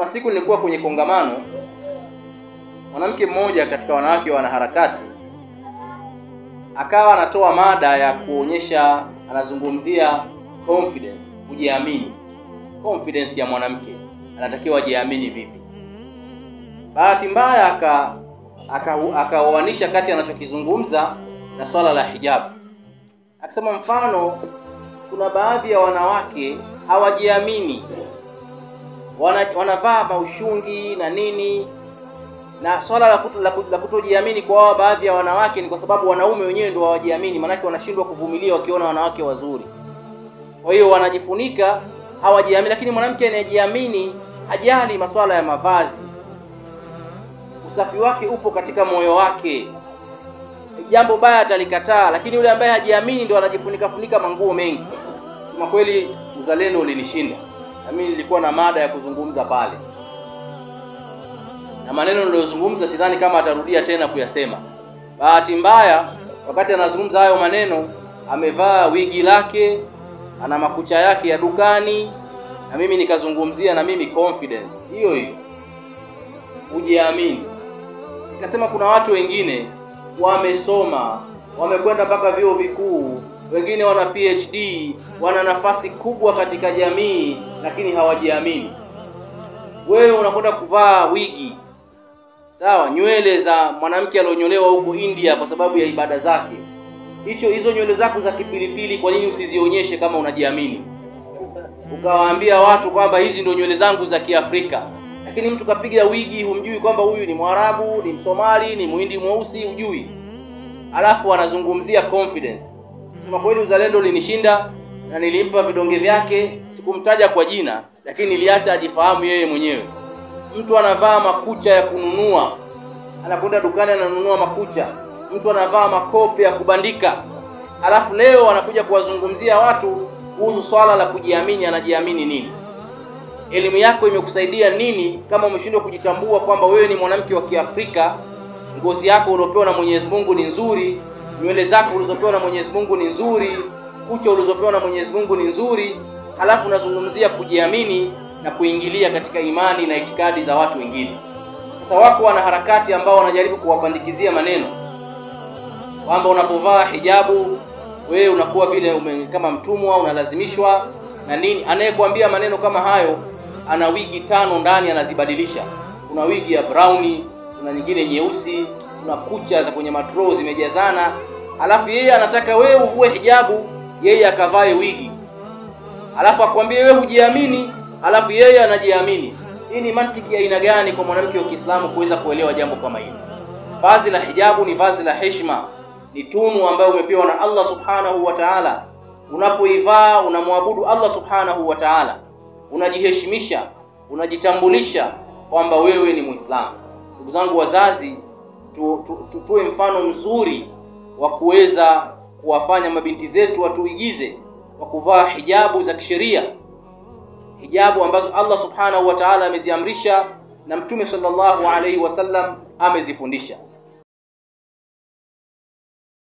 siku nilikuwa kwenye kongamano, mwanamke mmoja katika wanawake wanaharakati akawa anatoa mada ya kuonyesha, anazungumzia confidence, kujiamini, confidence ya mwanamke, anatakiwa ajiamini vipi. Bahati mbaya aka akaoanisha aka kati anachokizungumza na swala la hijabu, akisema mfano, kuna baadhi ya wanawake hawajiamini, wana, wanavaa maushungi na nini na swala la, kuto, la, la kutojiamini kwa wao baadhi ya wanawake ni kwa sababu wanaume wenyewe ndio hawajiamini, maanake wanashindwa kuvumilia wakiona wanawake wazuri. Kwa hiyo wanajifunika, hawajiamini. Lakini mwanamke anayejiamini hajali masuala ya mavazi, usafi wake upo katika moyo wake, jambo baya atalikataa. Lakini yule ambaye hajiamini ndio anajifunika funika manguo mengi. Sema kweli, uzalendo ulinishinda, na mimi nilikuwa na mada ya kuzungumza pale na maneno niliyozungumza sidhani kama atarudia tena kuyasema. Bahati mbaya, wakati anazungumza hayo maneno amevaa wigi lake, ana makucha yake ya dukani, na mimi nikazungumzia na mimi confidence hiyo hiyo, kujiamini. Nikasema kuna watu wengine wamesoma, wamekwenda mpaka vyuo vikuu, wengine wana PhD, wana nafasi kubwa katika jamii, lakini hawajiamini. Wewe unakwenda kuvaa wigi sawa, nywele za mwanamke alionyolewa huko India kwa sababu ya ibada zake, hicho hizo nywele zako za kipilipili, kwa nini usizionyeshe kama unajiamini, ukawaambia watu kwamba hizi ndio nywele zangu za Kiafrika? Lakini mtu kapiga wigi, humjui kwamba huyu ni Mwarabu, ni Msomali, ni Muhindi mweusi, hujui, alafu anazungumzia confidence. Sema kweli, uzalendo ulinishinda na nilimpa vidonge vyake, sikumtaja kwa jina, lakini niliacha ajifahamu yeye mwenyewe. Mtu anavaa makucha ya kununua, anakwenda dukani ananunua makucha. Mtu anavaa makope ya kubandika, alafu leo anakuja kuwazungumzia watu kuhusu swala la kujiamini. Anajiamini nini? Elimu yako imekusaidia nini kama umeshindwa kujitambua kwamba wewe ni mwanamke wa Kiafrika? Ngozi yako uliopewa na Mwenyezi Mungu ni nzuri, nywele zako ulizopewa na Mwenyezi Mungu ni nzuri, kucha ulizopewa na Mwenyezi Mungu ni nzuri, halafu unazungumzia kujiamini na kuingilia katika imani na itikadi za watu wengine. Sasa wako wanaharakati ambao wanajaribu kuwapandikizia maneno kwamba unapovaa hijabu wewe unakuwa vile ume, kama mtumwa unalazimishwa na nini. Anayekuambia maneno kama hayo ana wigi tano ndani anazibadilisha. Kuna wigi ya browni, kuna nyingine nyeusi, kuna kucha za kwenye matro zimejazana, alafu yeye anataka wewe uvue hijabu, yeye akavae wigi, alafu akwambie wewe hujiamini alafu yeye anajiamini. Hii ni mantiki ya aina gani kwa mwanamke wa Kiislamu kuweza kuelewa jambo kama hili? Vazi la hijabu ni vazi la heshima, ni tunu ambayo umepewa na Allah subhanahu wa ta'ala. Unapoivaa unamwabudu Allah subhanahu wa ta'ala, unajiheshimisha, unajitambulisha kwamba wewe ni Muislamu. Ndugu zangu wazazi, tu, tu, tu, tuwe mfano mzuri wa kuweza kuwafanya mabinti zetu watuigize wa kuvaa hijabu za kisheria hijabu ambazo Allah subhanahu wa ta'ala ameziamrisha na Mtume sallallahu alaihi wasallam amezifundisha.